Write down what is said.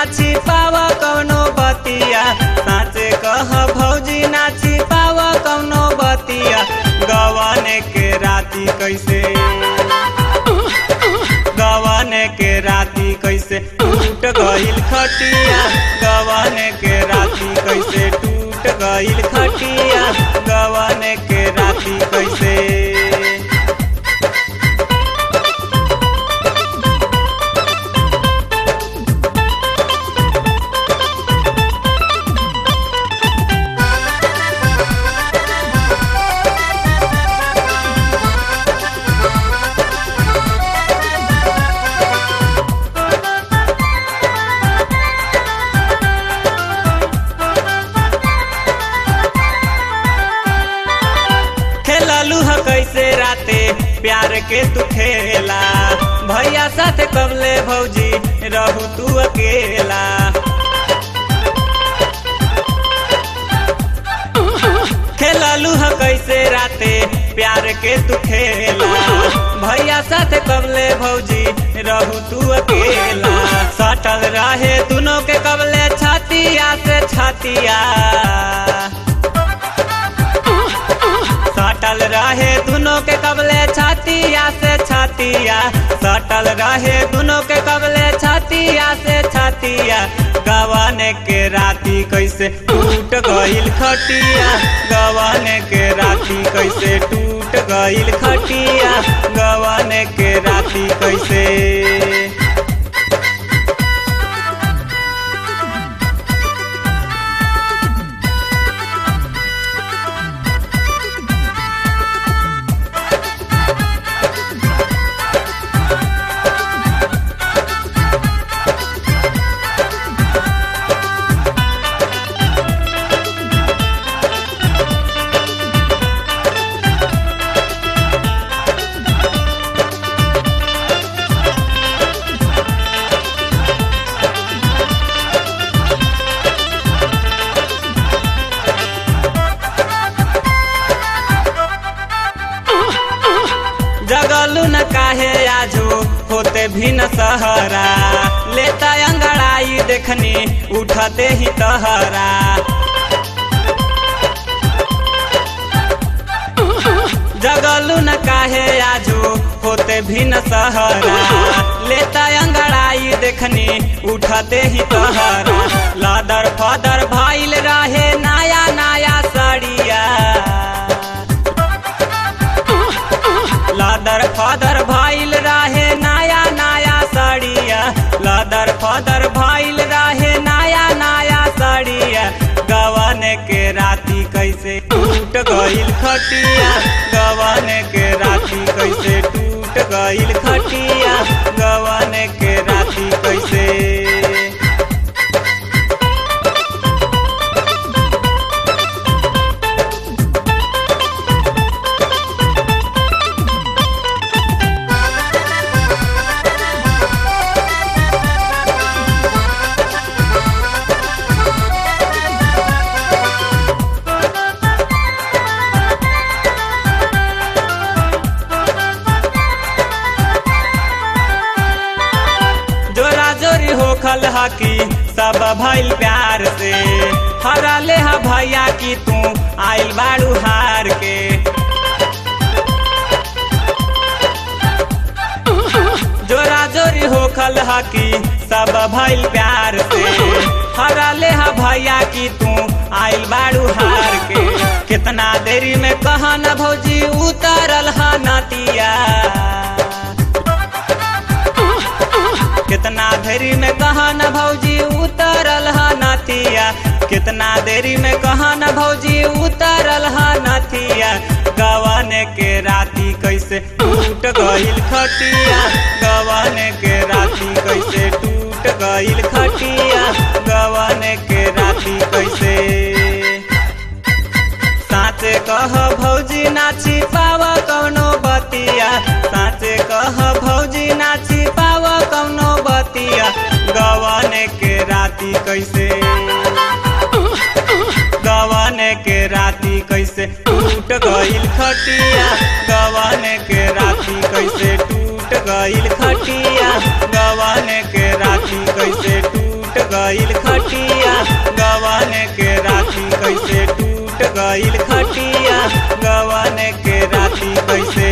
छिपाव कौनो बतिया साँचे कह भौजी ना छिपाव कौनो बतिया गवन के राती कैसे गवन के राती कैसे टूट गईल खटिया गवन के राती कैसे टूट गईल खटिया गवन के राती कैसे खेललू ह कैसे राते प्यार के तू खेला भैया साथ कबले भौजी रहू तू अकेला खेललू ह कैसे राते प्यार के तू खेला भैया साथ कबले भौजी रहू तू अकेला सटल रहे दोनों के कबले छातिया से छातिया सटल रहे दोनों के कबले छातिया से छातिया सटल रहे दोनों के कबले छातिया से छातिया गवन के राती कैसे टूट गईल खटिया गवन के राती कैसे टूट गईल खटिया गवन के राती कैसे जगलू न काहे आजो होते भी न सहरा लेता अंगड़ाई देखनी उठते ही तहरा जगलू न काहे आजो होते भी न सहरा लेता अंगड़ाई देखनी उठते ही तहरा लादर फदर भाईल रहे नया नया सड़िया लादर फादर भाईल रहे नया नया साड़िया लादर फादर भाईल रहे नया नया साड़िया गवन के राती कैसे टूट गईल खटिया गवन के राती कैसे टूट गईल खटिया गवन के राती कैसे जोरा जोरी होखल हकी सब भइल प्यार से हरा ले हा भैया की तू आइल बाड़ू हार के जोरा जोरी होखल हकी सब भइल प्यार से हरा ले हा भैया की तू आइल बाड़ू हार के कितना देरी में कहा न भौजी उतरल हा नतिया कितना देरी में कहा न भौजी उतरल हा नथिया कितना देरी में कहा न भौजी उतरल हा नथिया गवन के राती कैसे टूट गईल खटिया गवन के राती कैसे टूट गईल खटिया गवन के राती कैसे साँचे कह भौजी ना छिपाव कौनो बतिया साँचे कह भौजी ना छिपाव कौनो बतिया गवन के राती कैसे गवन के राती कैसे टूट गईल खटिया गवन के राती कैसे टूट गईल खटिया गवन के राती कैसे टूट गईल खटिया गवन के राती कैसे टूट गईल खटिया गवन के राती कैसे